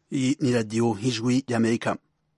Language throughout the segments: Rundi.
Iyi ni radiyo nk'ijwi ry'amerika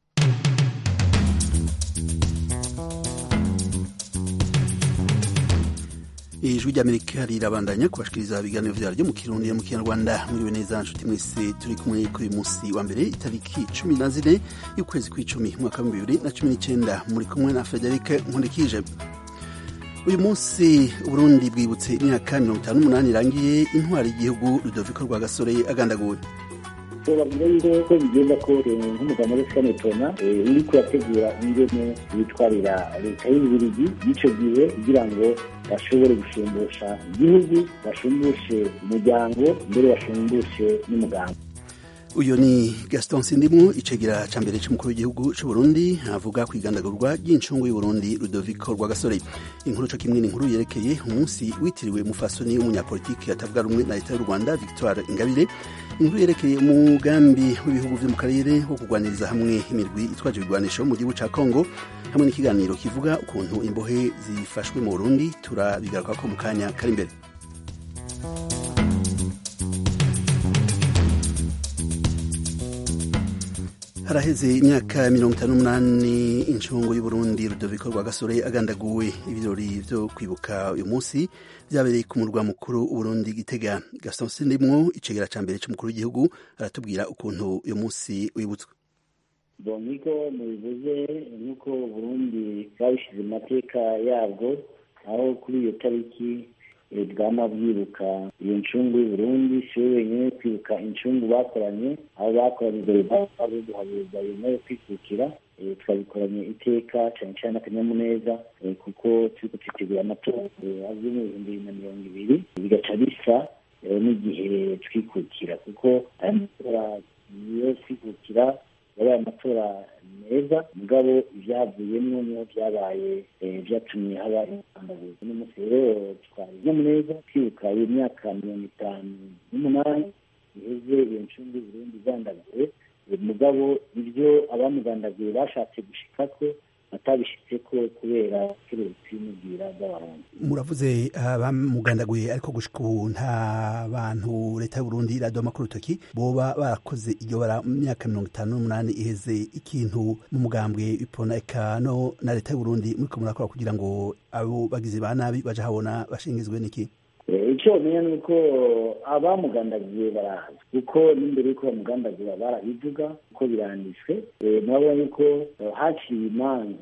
ijwi ry'amerika rirabandanya kubashikiriza ibiganiro vyaryo mu kirundi no mu kinyarwanda mwiriwe neza nshuti mwese turi kumwe kuri uyu musi wa mbere itariki cumi na zine y'ukwezi kw'icumi umwaka w'ibihumbi bibiri na cumi n'icenda muri kumwe na federike nkundikije uyu munsi uburundi bwibutse imyaka mirongo itanu n'umunani irangiye intwari y'igihugu rudoviko rwagasore agandaguwe babwira yuko ko bigenda ko nk'umugabo muri skanetona uri kurategura ingene yitwarira leta y'ububirigi y'icyo gihe kugira ngo bashobore gushumbusha igihugu bashumbushe umuryango mbere bashumbushe n'umuganga uyu ni gaston sindimu icegera ca mbere c'umukuru w'igihugu c'uburundi avuga kwigandagurwa ry'incungu y'uburundi rudoviko rwagasore inkuru co kimwe n'inkuru yerekeye umunsi witiriwe mufasoni w'umunyapolitiki atavuga rumwe na leta y'u rwanda victoire ingabire inkuru yerekeye umugambi w'ibihugu vyo mu karere wo kurwaniriza hamwe imirwi itwaje ibigwanisho mu gihugu ca congo hamwe n'ikiganiro kivuga ukuntu imbohe zifashwe mu burundi turabigarukako mu kanya kari imbere haraheze imyaka mirongo itanu n'umunani incungu y'uburundi rudoviko rwagasore agandaguwe ibirori vyo kwibuka uyu munsi vyabereye ku murwa mukuru uburundi gitega gaston sindimwo icegera ca mbere c'umukuru w'igihugu aratubwira ukuntu uyu munsi wibutswe bon niko mubivuze nk'uko burundi babishize mu mateka yabwo aho kuri iyo tariki bwama bwibuka iyo ncungu y'uburundi si we wenyine kwibuka incungu bakoranye aho bakoranye imbere bari guhabuza yemewe kwikukira twabikoranye iteka cyane cyane akanyamuneza kuko turiko twitegura amatora azwi mu bihumbi bibiri na mirongo ibiri bigaca bisa n'igihe twikukira kuko aya matora yo kwikukira yabaye amatora meza mugabo ivyavuyemwo niho vyabaye vyatumye haba intambabuzi n'umunsi rero twari nyamuneza kwibuka iyo myaka mirongo itanu n'umunani iheze iyo ncungu y'uburundi igandaguwe mugabo ivyo abamugandaguye bashatse gushikako batabishitseko kubera keretse n'ubwira bw'abarundi muravuze abamugandaguye ariko gushika ubu nta bantu leta y'uburundi iradoma ku rutoki boba barakoze iryo bara mu myaka mirongo itanu n'umunani iheze ikintu mu mugambwe ipona eka no na leta y'uburundi muriko murakora kugira ngo abo bagizi ba nabi baje habona bashingizwe n'iki icyo umenya ni uko abamugandagiye barahazi kuko n'imbere y'uko bamugandagura barabivuga kuko biranditswe murabona yuko haciye imanza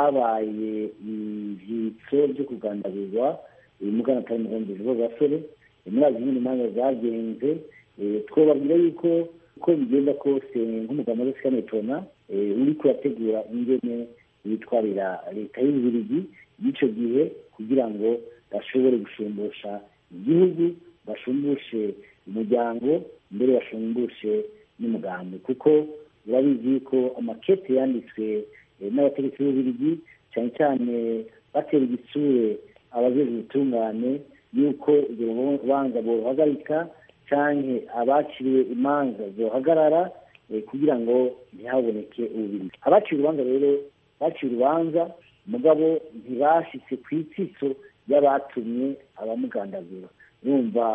ababaye ivyitso vyo kugandagurwa mugana atari mugambizi bo basore murazi nyine imanza zagenze twobabwira yuko uko bigenda kose nk'umugabo muri skanetona uri kurategura ingene yitwarira leta y'ububirigi y'icyo gihe kugira ngo bashobore gushumbusha igihugu bashumbushe umuryango mbere bashumbushe n'umugambi kuko urabizi yuko amakete yanditswe n'abategetsi b'ububirigi cyane cyane batera igitsure abajejwe ubutungane yuko urwo rubanza boruhagarika canke abaciriwe imanza zohagarara kugira ngo ntihaboneke ububirigi abaciye urubanza rero baciye urubanza mugabo ntibashitse ku itsitso y'abatumye abamugandagura numva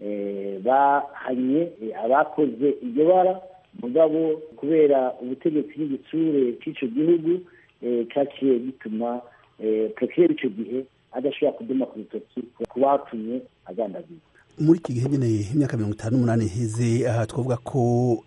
bahanye abakoze iryo bara mugabo kubera ubutegetsi n'igitsure cy'ico gihugu caciye gituma prokireri ico gihe adashobora kuduma ku rutoki ku batumye agandagurwa muri iki gihe nyine imyaka mirongo itanu n'umunani iheze aha twavuga ko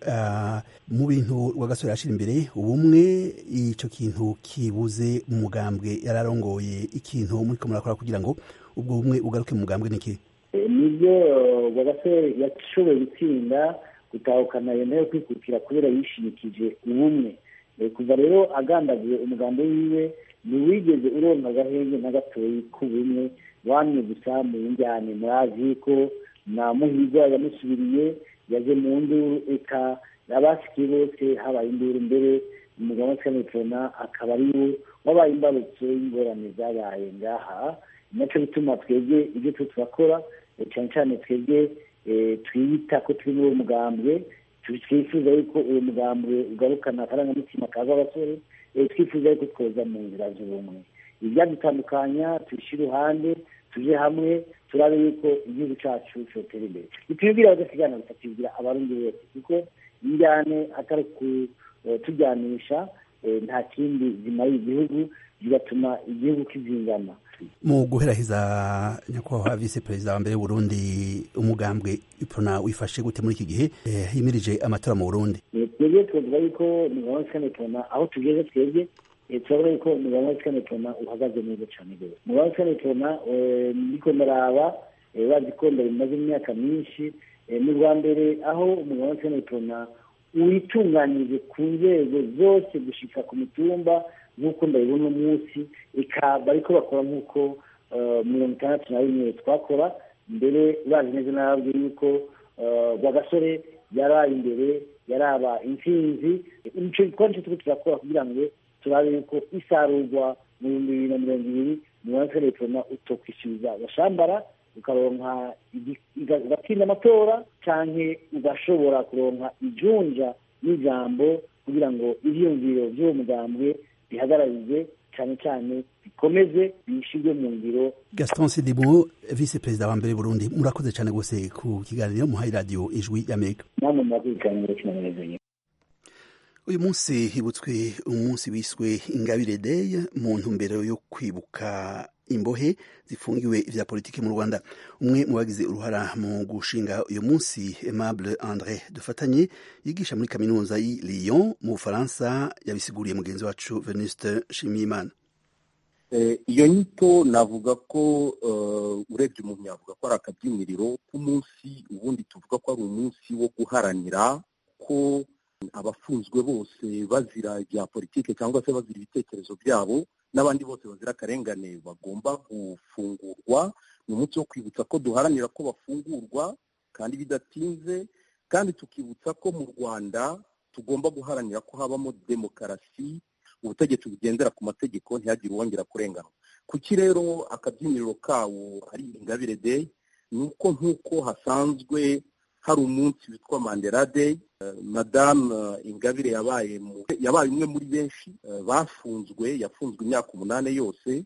mu bintu rwagasore yashira imbere ubumwe ico kintu kibuze mu mugambwe yararongoye ikintu muriko murakora kugira ngo ubwo bumwe ugaruke mu mugambwe niki nibyo rwagasore yashoboye gutsinda gutahukana yemewe kwikukira kubera yishimikije ubumwe kuva rero agandaguye umugambi wiwe ntiwigeze uronka agahenge na gatoyi k'ubumwe wamye gusa mu njyane murazi ko na muhirwa yamusubiriye yaje mu nduru eka abasikiye bose habaye induru mbere umugabo wa skanetona akaba ari we wabaye imbarutso y'ingorane zabaye ngaha naco bituma twebwe ibyo tu turakora cyane cyane twebwe twiyita ko turi muri uwo mugambwe twifuza yuko uwo mugambwe ugarukana akarangamutima kaza abasore twifuza yuko twoza mu nzira z'ubumwe ibyadutandukanya tubishyire iruhande tuje hamwe turabe yuko igihugu cyacu cyotera imbere ntitubibwira abadasigana gusa tubibwira abarundi bose kuko injyane atari kutujyanisha nta kindi zimariye igihugu bigatuma igihugu kizingana mu guheraheza nyakubahwa visi perezida wa mbere w'uburundi umugambwe ipona wifashe gute muri iki gihe himirije amatora mu burundi twebwe twavuga yuko umugabo wa sikane ipona aho tugeze twebwe turabona yuko umugabo wa sikane ipona uhagaze neza cyane rwose umugabo wa sikane ipona ndiko ndaraba bazi ko mbere bimaze imyaka myinshi ni bwa mbere aho umugabo wa sikane ipona witunganyije ku nzego zose gushika ku mitumba nk'uko ndabibona umunsi ikaba ariko bakora nk'uko mirongo itandatu na rimwe twakora mbere bazi neza n'ababwiye yuko rwagasore yaraye imbere yaraba intsinzi nicyo gikorwa nicyo turiko turakora kugira ngo turabe yuko isarurwa mu bihumbi bibiri na mirongo ibiri mirongo itandatu tubona utokwishyuza agashambara ukaronka ugatsinda amatora canke ugashobora kuronka ijunja n'ijambo kugira ngo ivyiyumviro vy'uwo mugambwe bihagararize cyane cyane bikomeze bishyirwe mu ngiro gaston sidimu visi perezida wa mbere burundi murakoze cyane rwose ku kiganiro muhaye radiyo ijwi y'amerika namwe murakoze cyane kinanezanye uyu munsi hibutswe umunsi wiswe ingabire day mu ntumbero yo kwibuka imbohe zifungiwe ivya politiki mu rwanda umwe mu bagize uruhara mu gushinga uyu munsi aimable andre dufatanye yigisha muri kaminuza y'i lyon mu bufaransa yabisiguriye mugenzi wacu venuste nshimiyimana iyo nyito navuga ko urebye umuntu yavuga ko ari akabyiniriro k'umunsi ubundi tuvuga ko ari umunsi wo guharanira ko abafunzwe bose bazira ibya politiki cyangwa se bazira ibitekerezo byabo n'abandi bose bazira akarengane bagomba gufungurwa ni umunsi wo kwibutsa ko duharanira ko bafungurwa kandi bidatinze kandi tukibutsa ko mu rwanda tugomba guharanira ko habamo demokarasi ubutegetsi bugendera ku mategeko ntihagire uwongera kurengana kuki rero akabyiniriro kawo ari ingabire day ni uko nk'uko hasanzwe hari umunsi witwa mandela day madamu ingabire yabaye yabaye umwe muri benshi bafunzwe yafunzwe imyaka umunani yose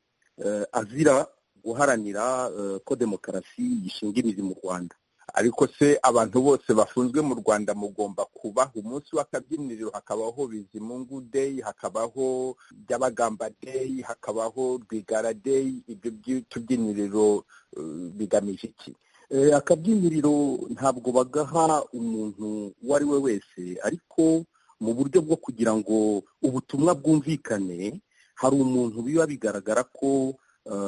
azira guharanira ko demokarasi yishinga imizi mu rwanda ariko se abantu bose bafunzwe mu rwanda mugomba kubaha umunsi w'akabyiniriro hakabaho bizimungu day hakabaho byabagamba day hakabaho rwigara day ibyo by'utubyiniriro bigamije iki akabyiniriro ntabwo bagaha umuntu uwo ari we wese ariko mu buryo bwo kugira ngo ubutumwa bwumvikane hari umuntu biba bigaragara ko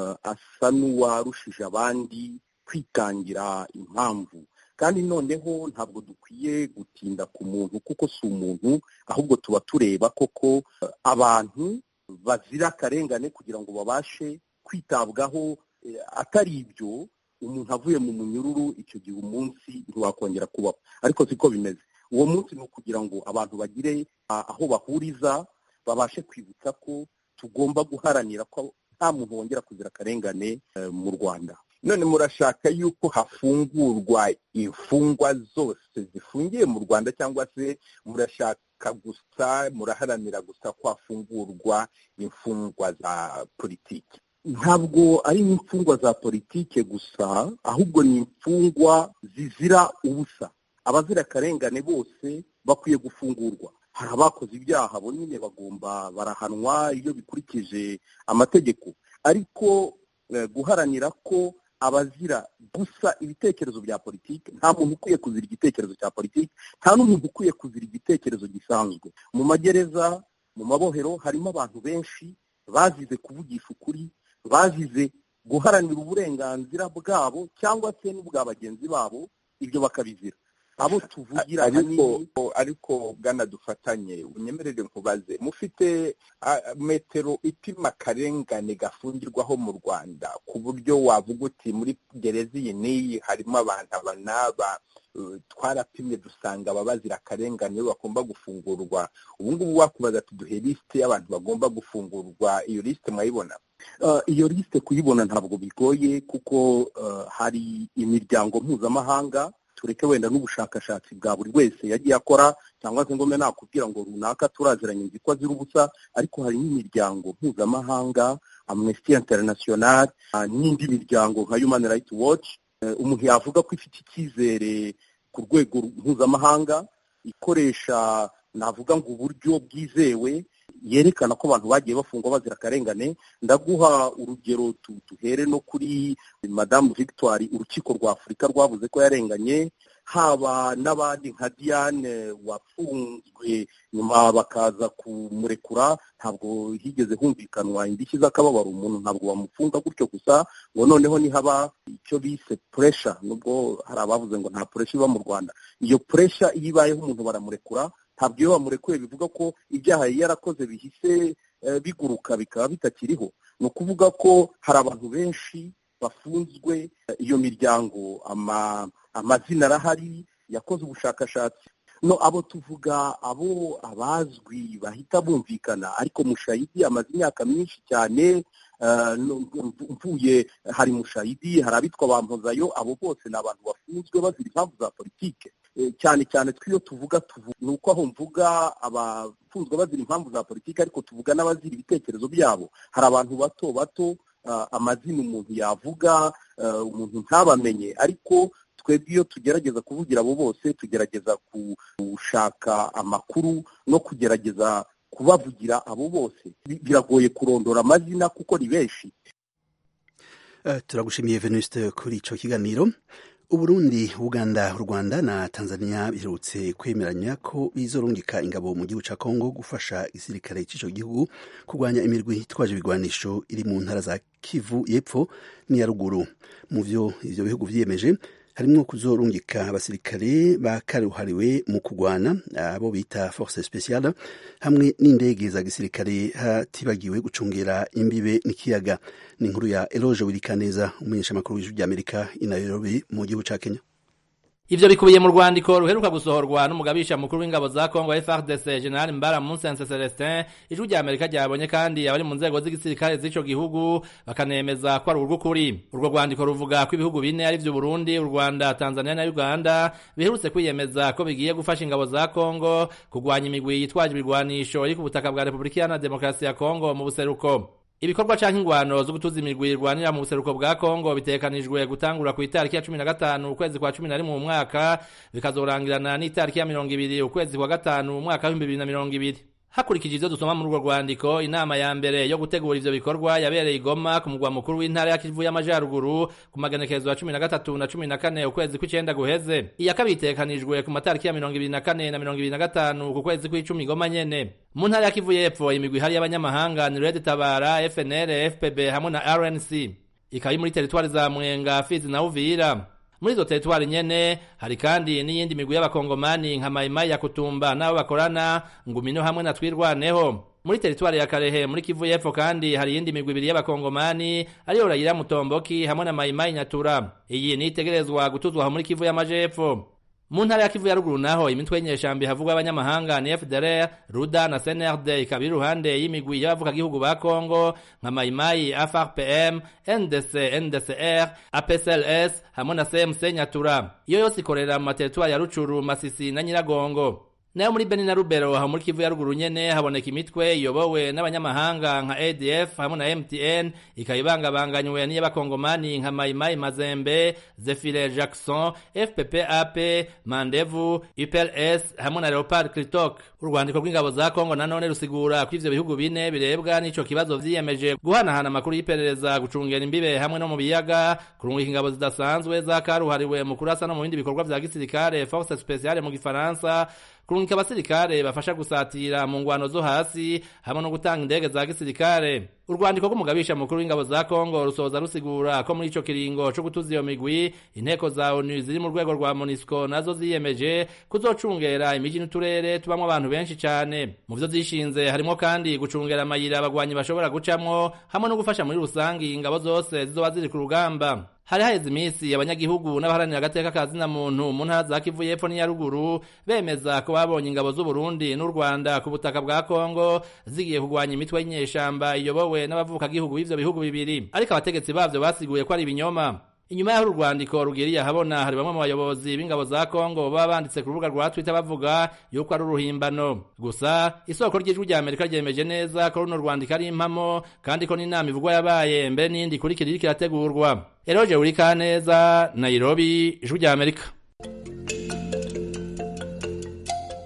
asa n'uwarushije abandi kwitangira impamvu kandi noneho ntabwo dukwiye gutinda ku muntu kuko si umuntu ahubwo tuba tureba koko abantu bazira akarengane kugira ngo babashe kwitabwaho atari ibyo umuntu avuye mu munyururu icyo gihe umunsi ntiwakongera kubaho ariko siko bimeze uwo munsi ni ukugira ngo abantu bagire aho bahuriza babashe kwibutsa ko tugomba guharanira ko nta muntu wongera kuzira akarengane mu rwanda none murashaka yuko hafungurwa imfungwa zose zifungiye mu rwanda cyangwa se murashaka gusa muraharanira gusa ko hafungurwa imfungwa za politiki ntabwo ari imfungwa za politike gusa ahubwo ni imfungwa zizira ubusa abazira akarengane bose bakwiye gufungurwa hari abakoze ibyaha bo nyine bagomba barahanwa iyo bikurikije amategeko ariko guharanira ko abazira gusa ibitekerezo bya politiki nta muntu ukwiye kuzira igitekerezo cya politiki nta n'umuntu ukwiye kuzira igitekerezo gisanzwe mu magereza mu mabohero harimo abantu benshi bazize kuvugisha ukuri bazize guharanira uburenganzira bwabo cyangwa se n'ubwa bagenzi babo ibyo bakabizira abo tuvugira ariko ariko bwana dufatanye unyemerere nkubaze mufite metero ipima akarengane gafungirwaho mu rwanda ku buryo wavuga uti muri gereza iyi n'iyi harimo abantu aba n'aba twarapimye dusanga ababazira akarengane iyo bagomba gufungurwa ubu ngubu wakubaza tuduhe lisite y'abantu bagomba gufungurwa iyo lisite mwayibona iyo lisite kuyibona ntabwo bigoye kuko hari imiryango mpuzamahanga tureke wenda n'ubushakashatsi bwa buri wese yagiye akora cyangwa se ngome nakubwira ngo runaka turaziranye nzi ko azira ubusa ariko hari n'imiryango mpuzamahanga amnesty international n'indi miryango nka human rights watch umuntu yavuga ko ifite icyizere ku rwego mpuzamahanga ikoresha navuga ngo uburyo bwizewe yerekana ko abantu bagiye bafungwa bazira akarengane ndaguha urugero duhere no kuri madamu victoire urukiko rwa afurika rwavuze ko yarenganye haba n'abandi nka diane wafunzwe nyuma bakaza kumurekura ntabwo higeze humvikanwa indishyi z'akababaro umuntu ntabwo bamufunga gutyo gusa ngo noneho nihaba icyo bise puresha nubwo hari abavuze ngo nta puresha iba mu rwanda iyo puresha iyo ibayeho umuntu baramurekura ntabwo iyo bamurekuye bivuga ko ibyaha yari yarakoze bihise biguruka bikaba bitakiriho ni ukuvuga ko hari abantu benshi bafunzwe iyo miryango amazina arahari yakoze ubushakashatsi no abo tuvuga abo abazwi bahita bumvikana ariko mushayidi amaze imyaka myinshi cyane mvuye hari mushayidi hari abitwa ba mpozayo abo bose ni abantu bafunzwe bazira impamvu za politike cyane cyane tw'iyo tuvuga ni uko aho mvuga abafunzwe bazira impamvu za politiki ariko tuvuga n'abazira ibitekerezo byabo hari abantu bato bato amazina umuntu yavuga umuntu ntabamenye ariko twebwe iyo tugerageza kuvugira abo bose tugerageza gushaka amakuru no kugerageza kubavugira abo bose biragoye kurondora amazina kuko ni benshi turagushimiye venuste kuri icyo kiganiro uburundi uganda u rwanda na tanzania biherutse kwemeranya ko bizorungika ingabo mu gihugu cya kongo gufasha igisirikare cy'icyo gihugu kurwanya imirwi itwaje ibigwanisho iri mu ntara za kivu y'epfo n'iya ruguru mu byo ibyo bihugu byiyemeje harimo kuzorungika abasirikare bakaruhariwe mu kurwana abo bita force speciale hamwe n'indege za gisirikare hatibagiwe gucungera imbibe n'ikiyaga ni inkuru ya eloge wirikaneza umumenyeshamakuru w'ijwi ry'amerika i nairobi mu gihugu cya kenya ivyo bikubiye mu rwandiko ruheruka gusohorwa n'umugabisha mukuru w'ingabo za Kongo FARDC General Mbara Musense Celestin ijwi rya Amerika ryabonye kandi abari mu nzego z'igisirikare z'ico gihugu bakanemeza ko ari urw'ukuri urwo rwandiko ruvuga ko ibihugu bine ari vyo Burundi u Rwanda Tanzania na Uganda biherutse kwiyemeza ko bigiye gufasha ingabo za Kongo kugwanya imigwi yitwaje ibigwanisho iri ku butaka bwa Republika Iharanira Demokarasi ya Kongo mu buseruko ibikorwa canke ingwano zo gutuza imigwi irwanira mu buseruko bwa Kongo bitekanijwe gutangura ku itariki ya 15 ukwezi kwa 11 mu mwaka bikazorangirana n'itariki ya 20 ukwezi kwa gatanu umwaka wa 2020 hakurikije ivyo dusoma muri urwo rwandiko inama ya mbere yo gutegura ivyo bikorwa yabereye igoma ku mugwa mukuru w'intara ya kivu y'amajaruguru ku magenekezo ya cumi na gatatu na cumi na kane ukwezi kw'icenda guheze iya kabiri itekanijwe ku matariki ya mirongo ibiri na kane na mirongo ibiri na gatanu ku kwezi kw'icumi igoma nyene mu ntara ya kivu y'epfo imigwi ihari y'abanyamahanga ni red tabara fnl fpb hamwe na rnc ikaba iri muri teritwari za mwenga fizi na uvira muri izo teritwari nyene hari kandi n'iyindi migwi y'abakongomani nka mayimayi ya kutumba n'abo bakorana ngumino hamwe na twirwaneho muri teritwari ya karehe muri kivu y'epfo kandi hari iyindi migwi ibiri y'abakongomani ariyo rayira mutomboki hamwe na mayimayi nyatura iyi nitegerezwa gutuzwa muri kivu y'amajepfo mu ntara ya kivu ya ruguru naho imitwe y'inyeshambi havugwa abanyamahanga ni fdr ruda na cnrd ikaba iri iruhande y'imigwi y'abavukagihugu ba kongo nka mayimayi frpm ndc ndcr apsls hamwe na cmc nyatura iyo yose ikorera mu materitwari ya rucuru masisi na nyiragongo nayo muri beni na rubero aho muri kivu ya ruguru nyene haboneka imitwe iyobowe n'abanyamahanga nka adf hamwe na mtn ikaba ibangabanganywe n'iy'abakongomani nka mayimayi mazembe zefire jackson fpp ap mandevu upls hamwe na leopard critok urwandiko rw'ingabo za kongo nanone rusigura ko ivyo bihugu bine birebwa n'ico kibazo vyiyemeje guhanahana amakuru y'iperereza gucungera imbibe hamwe no mu biyaga kurungika ingabo zidasanzwe zakaruhariwe mu kurasa no mu bindi bikorwa vya gisirikare force speciale mu gifaransa kurungika abasirikare bafasha gusatira mu ngwano zo hasi hamwe no gutanga indege za gisirikare urwandiko rw'umugabisha mukuru w'ingabo za kongo rusoza rusigura ko muri ico kiringo co gutuza iyo migwi inteko za onu ziri mu rwego rwa monisco nazo ziyemeje kuzocungera imiji n'uturere tubamwo abantu benshi cane mu vyo zishinze harimwo kandi gucungera amayira abagwanyi bashobora gucamwo hamwe no gufasha muri rusangi ingabo zose zizoba ziri ku rugamba hari haheze iminsi abanyagihugu n'abaharanira agateka ka zina muntu mu ntara za kivu y'epfo n'iya ruguru bemeza ko babonye ingabo z'uburundi n'u rwanda ku butaka bwa kongo zigiye kurwanya imitwe y'inyeshamba iyobowe n'abavukagihugu b'ivyo bihugu bibiri ariko abategetsi bavyo basiguye ko ari ibinyoma inyuma y'aho urwandiko rugiriye ahabona hari bamwe mu bayobozi b'ingabo za kongo baba banditse ku rubuga rwa twitter bavuga yuko ari uruhimbano gusa isoko ry'ijwi rya amerika ryemeje neza ko runo rwandiko ari impamo kandi ko n'inama ivugwa yabaye mbere n'iyindi ikurikira iriko irategurwa eroje urikaneza nairobi ijwi rya amerika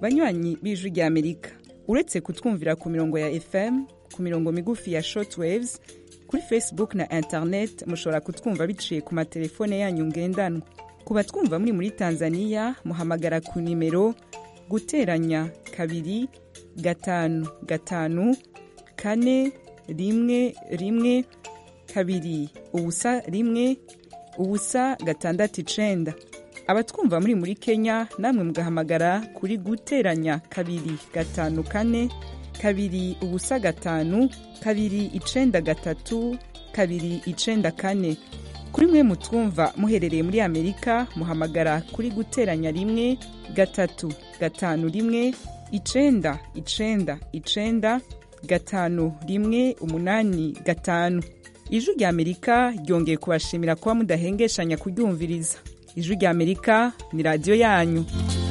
banywanyi b'ijwi rya amerika uretse kutwumvira ku mirongo ya fm ku mirongo migufi ya shortwaves kuri facebook na internet mushobora kutwumva biciye ku matelefone yanyu ngendanwa ku batwumva muri muri tanzania muhamagara ku nimero guteranya kabiri gatanu gatanu kane rimwe rimwe kabiri ubusa rimwe ubusa gatandatu icenda abatwumva muri muri kenya namwe mugahamagara kuri guteranya kabiri gatanu kane kabiri ubusa gatanu kabiri icenda gatatu kabiri icenda kane kuri mwe mutwumva muherereye muri amerika muhamagara kuri guteranya rimwe gatatu gatanu rimwe icenda icenda icenda gatanu rimwe umunani gatanu ijwi rya amerika ryongeye kubashimira kuba mudahengeshanya kuryumviriza ijwi rya amerika ni radiyo yanyu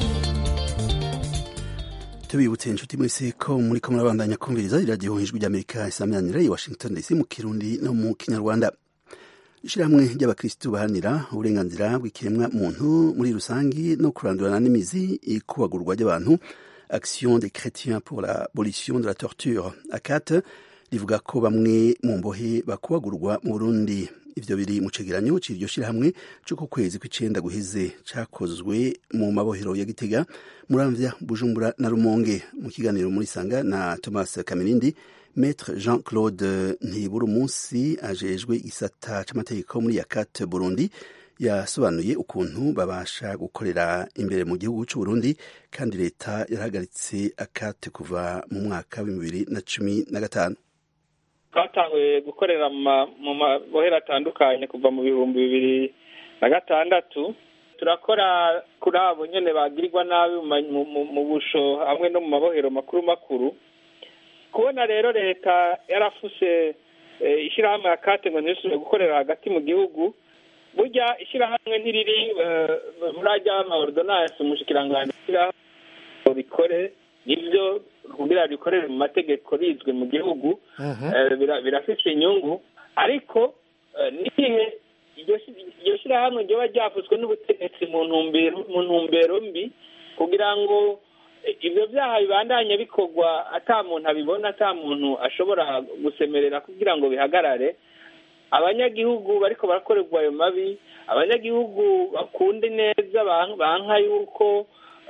tubibutse inshuti mwese ko muri ko murabandanya kumviriza iradiyo ijwi ry'amerika isaminanira i washington dc mu kirundi no mu kinyarwanda ishyirahamwe ry'abakirisitu baharanira uburenganzira bw'ikiremwa muntu muri rusange no kurandurana n'imizi ikubagurwa ry'abantu action des chrétiens pour l'abolition de la torture akate rivuga ko bamwe mu mbohe bakubagurwa mu burundi ivyo biri mu cegeranyo c'iryo shirahamwe co ku kwezi kw'icenda guheze cakozwe mu mabohero ya gitega muramvya bujumbura na rumonge mu kiganiro muri sanga na thomas kamirindi maître jean claude ntibura umunsi ajejwe igisata c'amategeko muri yakat burundi yasobanuye ukuntu babasha gukorera imbere mu gihugu c'uburundi kandi leta yarahagaritse akate kuva mu mwaka w'ibihumbi bibiri na cumi na gatanu twatanguye gukorera mu mabohero atandukanye kuva mu bihumbi bibiri na gatandatu turakora kuri abo nyine bagirirwa nabi mu busho hamwe no mu mabohero makuru makuru kubona rero leta yarafuse ishyirahamwe ya kate ngo ntisubire gukorera hagati mu gihugu burya ishyirahamwe ntiriri muri ajya amaordonanse umushikiranganji ishyirahamwe rikore nibyo kugira rikorere mu mategeko rizwe mu gihugu birafite inyungu ariko n'igihe iryo shyirahamwe ryoba ryavuzwe n'ubutegetsi mu ntumbero mbi kugira ngo ibyo byaha bibandanye bikorwa ata muntu abibona ata muntu ashobora gusemerera kugira ngo bihagarare abanyagihugu bariko barakorerwa ayo mabi abanyagihugu bakunda neza banka yuko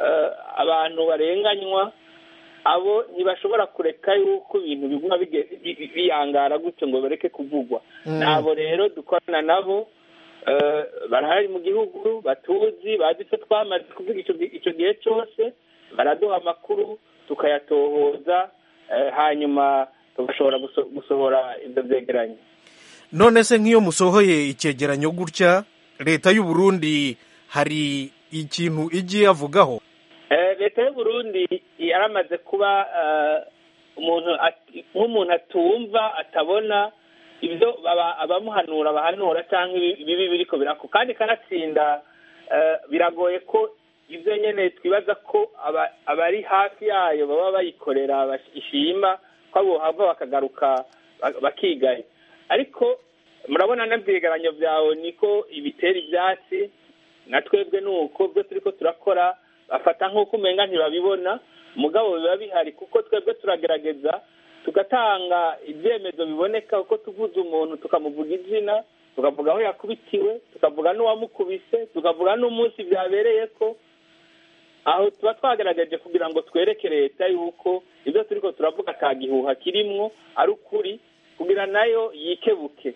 abantu barenganywa abo ntibashobora kureka yuko ibintu biguma biyangara gutyo ngo bareke kuvugwa nabo rero dukorana nabo barahari mu gihugu batuzi bazi icyo twamaze kuvuga icyo gihe cyose baraduha amakuru tukayatohoza hanyuma tugashobora gusohora ibyo byegeranye none se nk'iyo musohoye icyegeranyo gutya leta y'u Burundi hari ikintu igiye avugaho leta y'u Burundi yaramaze kuba umuntu nk'umuntu atumva atabona ibyo abamuhanura bahanura cyangwa ibibi biriko birako kandi kanatsinda biragoye ko ibyo nyine twibaza ko abari hafi yayo baba bayikorera ishima ko abo hava bakagaruka bakigaye ariko murabona n'ibyegeranyo byawe niko ibitera ibyatsi na twebwe ni uko byo turi ko turakora bafata nk'uko umenga ntibabibona mugabo biba bihari kuko twebwe turagerageza tugatanga ibyemezo biboneka kuko tuvuze umuntu tukamuvuga izina tukavuga aho yakubitiwe tukavuga n'uwamukubise tukavuga n'umunsi byabereye ko aho tuba twagerageje kugira ngo twereke leta yuko ibyo turi ko turavuga ka gihuha kirimwo ari ukuri kugira nayo yikebuke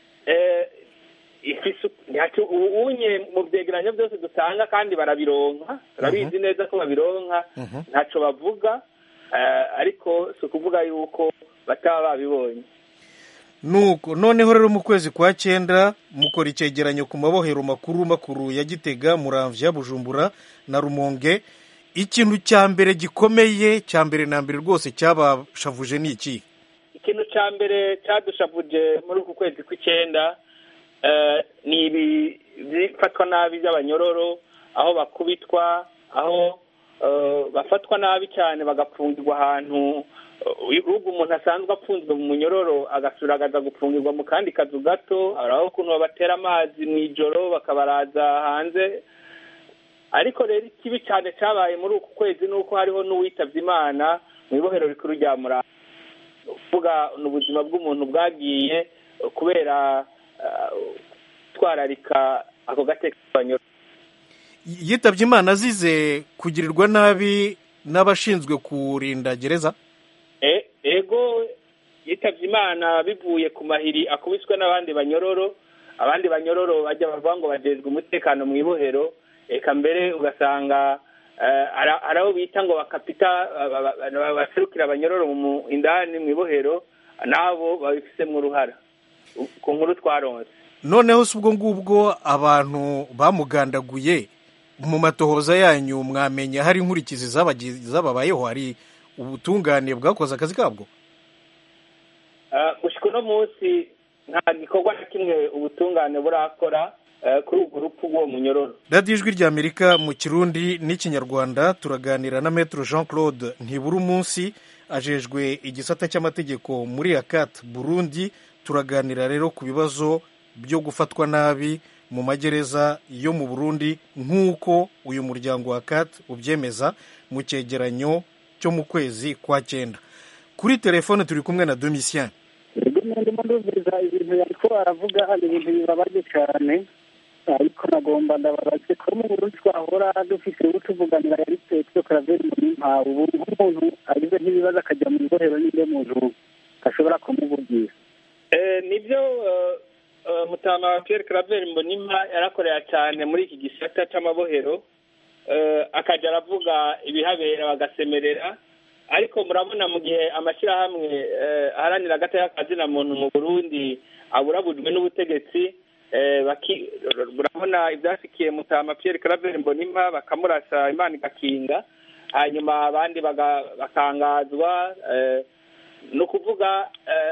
ubunye mu byegeranyo byose dutanga kandi barabironka turabizi neza ko babironka ntacyo bavuga ariko si ukuvuga yuko bataba babibonye nuko noneho rero mu kwezi kwa cyenda mukora icyegeranyo ku mabohero makuru makuru ya gitega muramvya bujumbura na rumonge ikintu cya mbere gikomeye cya mbere na mbere rwose cyabashavuje ni iki ikintu cya mbere cyadushavuje muri uku kwezi kw'icyenda ni ibi bifatwa nabi by'abanyororo aho bakubitwa aho bafatwa nabi cyane bagapfungirwa ahantu urugo umuntu asanzwe apfunzwe mu munyororo agasura agaza gupfungirwa mu kandi kazu gato hari aho ukuntu babatera amazi mu ijoro bakabaraza hanze ariko rero ikibi cyane cyabaye muri uku kwezi ni uko hariho n'uwitabye imana mu ibohero rikuru rya muranga uvuga ni ubuzima bw'umuntu bwagiye kubera twararika ako gateka k'abanyoro yitabye imana azize kugirirwa nabi n'abashinzwe kurinda gereza ego yitabye imana bivuye ku mahiri akubiswe n'abandi banyororo abandi banyororo bajya bavuga ngo bagezwe umutekano mu ibohero reka mbere ugasanga hari abo bita ngo bakapita baserukira abanyororo indani mu ibohero nabo babifitemo uruhara ku nkuru twaronse noneho si ubwo ngubwo abantu bamugandaguye mu matohoza yanyu mwamenya hari inkurikizi zababayeho hari ubutungane bwakoze akazi kabwo gushyika uno munsi nta gikorwa na kimwe ubutungane burakora kuri urwo rupfu rw'uwo munyororo radiyo ijwi rya amerika mu kirundi n'ikinyarwanda turaganira na metero jean claude ntibura umunsi ajejwe igisata cy'amategeko muri akati burundi turaganira rero ku bibazo byo gufatwa nabi mu magereza yo mu burundi nk'uko uyu muryango wa akati ubyemeza mu cyegeranyo cyo mu kwezi kwa cyenda kuri telefone turi kumwe na domisiyani ndimo ndumviriza ibintu yariko aravuga hari ibintu bibabaje cyane ariko nagomba ndababaze ko mu burundi twahora dufise utuvuganira yari petero karaveri munimpa ubu nk'umuntu agize nk'ibibazo akajya mu ibohero n'inde muntu ashobora kumuvugira nibyo mutama wa pierre karaveri mbonimpa yarakorera cyane muri iki gisata cy'amabohero akajya aravuga ibihabera bagasemerera ariko murabona mu gihe amashyirahamwe aharanira agateka kazina muntu mu burundi aburabujwe n'ubutegetsi murabona ibyasikiye mutama pierre karaveri mbonimpa bakamurasa imana igakinga hanyuma abandi bakangazwa ni ukuvuga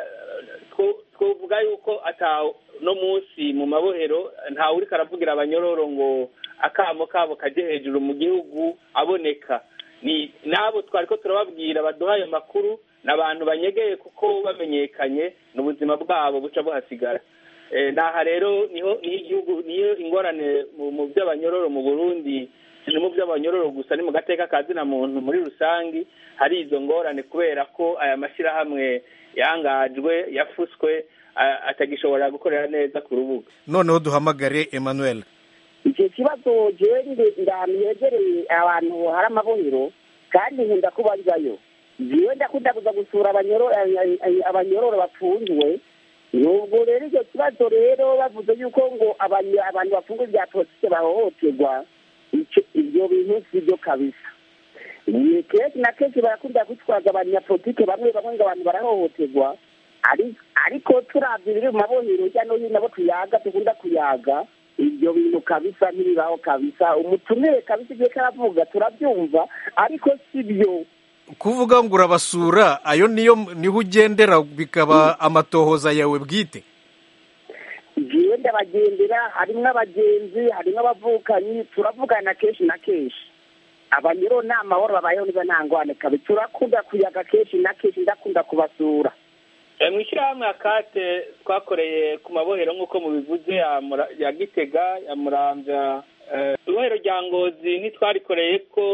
twavuga yuko no munsi mu mabohero ntawe uri karavugira abanyororo ngo akamo kabo kajye hejuru mu gihugu aboneka ni nabo twari ko turababwira baduha ayo makuru ni abantu banyegeye kuko bamenyekanye ni ubuzima bwabo buca buhasigara naha rero niho igihugu niyo ingorane mu by'abanyororo mu burundi si mu by'abanyororo gusa ni mu gateka ka zina muntu muri rusange hari izo ngorane kubera ko aya mashyirahamwe yangajwe yafuswe atagishobora gukorera neza ku rubuga noneho duhamagare emmanuel icyo kibazo jewe ahantu hegereye abantu hari amabohero kandi nkunda kubazayo jewe ndakunda kuza gusura abanyororo bafunzwe nubwo rero icyo kibazo rero bavuze yuko ngo abantu bafunzwe bya politike bahohoterwa ibyo bintu si byo kabisa kenshi na kenshi barakunda kwitwaza abanyapolitike bamwe bamwe ngo abantu barahohoterwa ariko turabye ibiri mu mabohero hirya no hino abo tuyaga dukunda kuyaga ibyo bintu kabisa ntibibaho kabisa umutumire kabisa igihe karavuga turabyumva ariko si byo kuvuga ngo urabasura ayo niyo niho ugendera bikaba amatohoza yawe bwite ngewe ndabagendera harimo abagenzi harimo abavukanyi turavugana kenshi na kenshi abanyero nta mahoro babayeho niba nta ngwane kabi turakunda kuyaga kenshi na kenshi ndakunda kubasura mu ishyirahamwe akate twakoreye ku mabohero nk'uko mubivuze ya gitega ya murambya ibohero rya ngozi ntitwarikoreye ko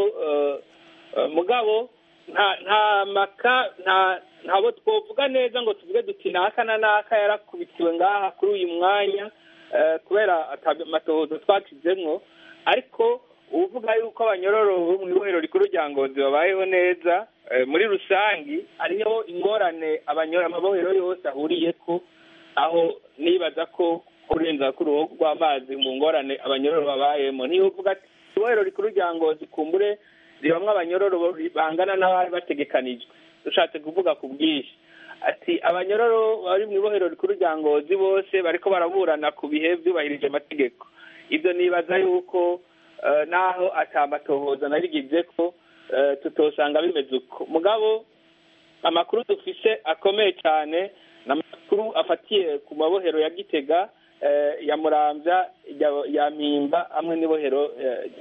mugabo nta maka ntabo twavuga neza ngo tuvuge duti naka na naka yarakubitiwe ngaha kuri uyu mwanya kubera amatohozo twacizemo ariko uvuga yuko abanyororo bo mu ibohero rikuru rya ngozi babayeho neza muri rusange hariho ingorane amabohero yose ahuriye ko aho nibaza ko kurenza ku ruhu rw'amazi mu ngorane abanyororo babayemo niyo uvuga ati ibohero rikuru rya ngozi kumbure ribamwo abanyororo bangana n'abari bategekanijwe dushatse kuvuga ku bwinshi ati abanyororo bari mu ibohero rikuru rya ngozi bose bariko baraburana ku bihe byubahirije amategeko ibyo nibaza yuko naho atamatohoza narigize ko tutosanga bimeze uko mugabo amakuru dufise akomeye cyane ni amakuru afatiye ku mabohero ya gitega ya murambya ya mpimba hamwe n'ibohero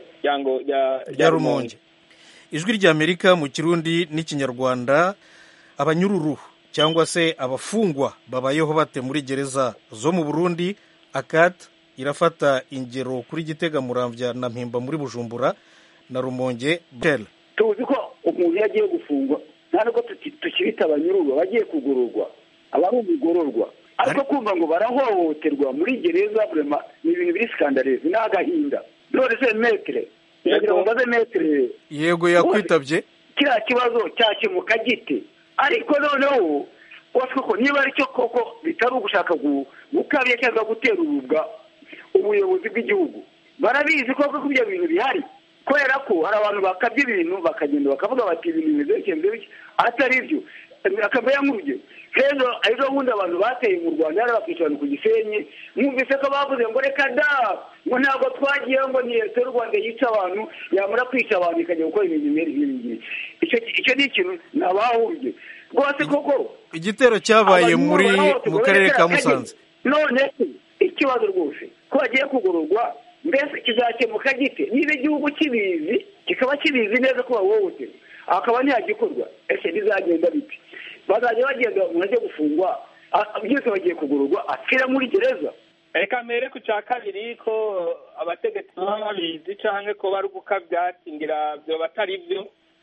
rya rumonge ijwi ry'amerika mu kirundi n'ikinyarwanda abanyururu cyangwa se abafungwa babayeho bate muri gereza zo mu burundi akati irafata ingero kuri gitega muramvya na mpimba muri bujumbura na rumonge bel tuzi ko umuntu iyo agiye gufungwa nta nubwo tukibita abanyururwa bagiye kugororwa aba ari umugororwa ariko kumva ngo barahohoterwa muri gereza burema ni ibintu biri sikandarezi ni agahinda none se metere ndagira ngo mbaze metere yego yakwitabye kiriya kibazo cyakemuka gite ariko noneho wose koko niba ari cyo koko bitari ugushaka gukabya cyangwa gutera urubwa ubuyobozi bw'igihugu barabizi koko ko ibyo bintu bihari kubera ko hari abantu bakabya ibintu bakagenda bakavuga bati ibintu bimeze bityo bimeze bityo atari byo akaba nk'urugero rero ejo bundi abantu bateye mu rwanda yari bakicara ku gisenyi mwumvise ko bavuze ngo reka da ngo ntabwo twagiye ngo ni leta y'u rwanda yica abantu yamara kwica abantu ikajya gukora ibintu bimeze nk'ibi ngibi icyo ni ikintu nabahuje rwose koko igitero cyabaye muri mu karere ka musanze none ikibazo rwose ko bagiye kugororwa mbese kizakemuka gite niba igihugu kibizi kikaba kibizi neza ko bahohoterwa akaba ntiyagikorwa ese bizagenda biti bazajya bagenda umuntu ajya gufungwa byose bagiye kugororwa apfira muri gereza reka mbere ku cya kabiri ko abategetsi baba babizi cyangwa ko bari gukabya ngira byo batari byo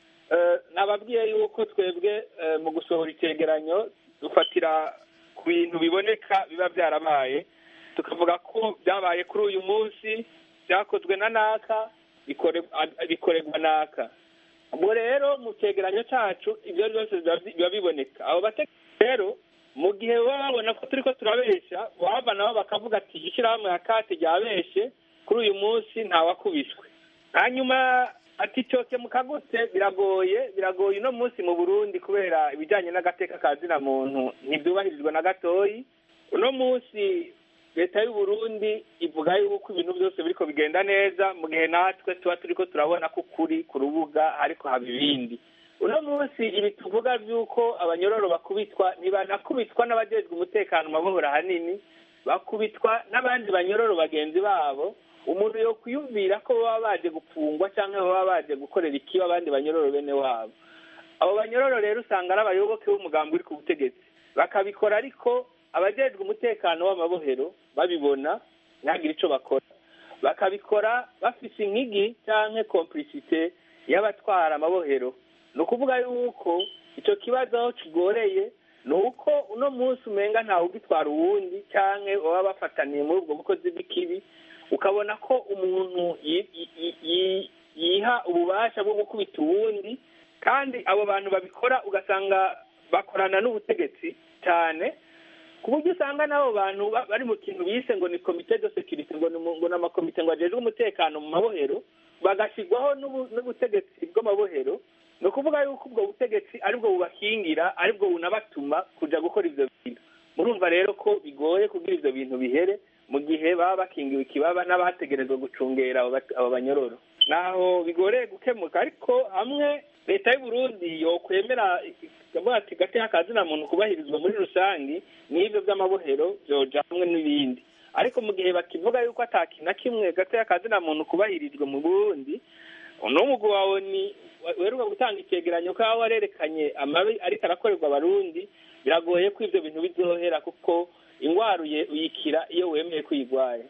nababwiye yuko twebwe mu gusohora icyegeranyo dufatira ku bintu biboneka biba byarabaye tukavuga ko byabaye kuri uyu munsi byakozwe na naka bikorerwa naka ubwo rero mu cyegeranyo cyacu ibyo byose biba biboneka abo bategetsi rero mu gihe baba babona ko turi ko turabeshya baba nabo bakavuga ati ishyirahamwe ya kate ryabeshye kuri uyu munsi ntawakubiswe hanyuma ati cyose mukagutse biragoye biragoye uno munsi mu burundi kubera ibijyanye n'agateka ka zina muntu ntibyubahirizwa na gatoyi uno munsi leta y'u Burundi ivuga yuko ibintu byose biriko bigenda neza mu gihe natwe tuba turiko turabona ko ukuri ku rubuga ariko haba ibindi uno munsi ibi tuvuga by'uko abanyororo bakubitwa ntibanakubitwa n'abajejwe umutekano mabuhora ahanini bakubitwa n'abandi banyororo bagenzi babo umuntu yo kwiyumvira ko baba baje gupfungwa cyangwa baba baje gukorera ikiba abandi banyororo bene wabo abo banyororo rero usanga ari abayoboke b'umugambi uri ku butegetsi bakabikora ariko abajejwe umutekano w'amabohero babibona ntihagire icyo bakora bakabikora bafise inkigi cyangwa komplicite y'abatwara amabohero ni ukuvuga yuko icyo kibazo aho kigoreye ni uko uno munsi umenga ntawe ugitwara uwundi cyangwa baba bafataniye muri ubwo bukozi bw'ikibi ukabona ko umuntu yiha ububasha bwo gukubita uwundi kandi abo bantu babikora ugasanga bakorana n'ubutegetsi cyane ku buryo usanga n'abo bantu bari mu kintu bise ngo ni komite de sekirite ngo ni amakomite ngo agejwe umutekano mu mabohero bagashyirwaho n'ubutegetsi bw'amabohero ni ukuvuga yuko ubwo butegetsi aribwo bubakingira aribwo bunabatuma kujya gukora ibyo bintu murumva rero ko bigoye kugira ibyo bintu bihere mu gihe baba bakingiwe ikibaba n'abategerezwa gucungera abo banyororo naho bigoreye gukemuka ariko hamwe leta y'u Burundi yokwemera ikavuga ati gateka kazina muntu kubahirizwa muri rusange n'ibyo by'amabohero byoja hamwe n'ibindi ariko mu gihe bakivuga yuko atakintu na kimwe gateka kazina muntu kubahirijwe mu Burundi n'umugwi wawe ni weruka gutanga icyegeranyo ko aho warerekanye amabi ariko arakorerwa abarundi biragoye ko ibyo bintu bizohera kuko ingwara uyikira iyo wemeye ko uyigwaye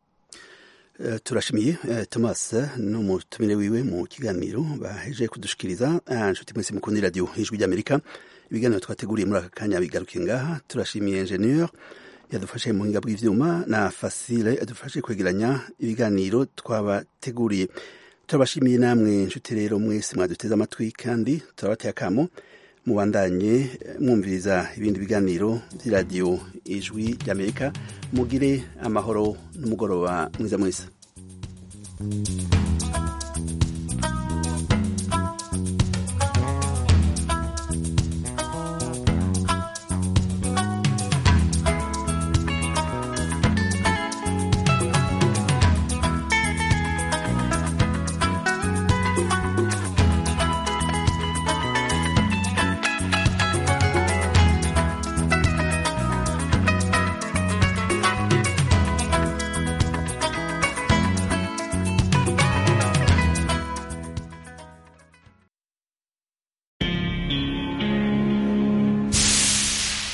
turashimiye thomas n'umutumire wiwe mu kiganiro baheje kudushikiriza nshuti mwese mukunda radiyo ijwi ry'amerika ibiganiro twateguriye muri aka kanya bigarukiye ngaha turashimiye ingenieur yadufashe mu buhinga bw'ivyuma na fasile yadufashe kwegeranya ibiganiro twabateguriye turabashimiye namwe nshuti rero mwese mwaduteze amatwi kandi turabateye akamo mubandanye mwumviriza ibindi biganiro by'iradiyo ijwi ry'amerika mugire amahoro n'umugoroba mwiza mwese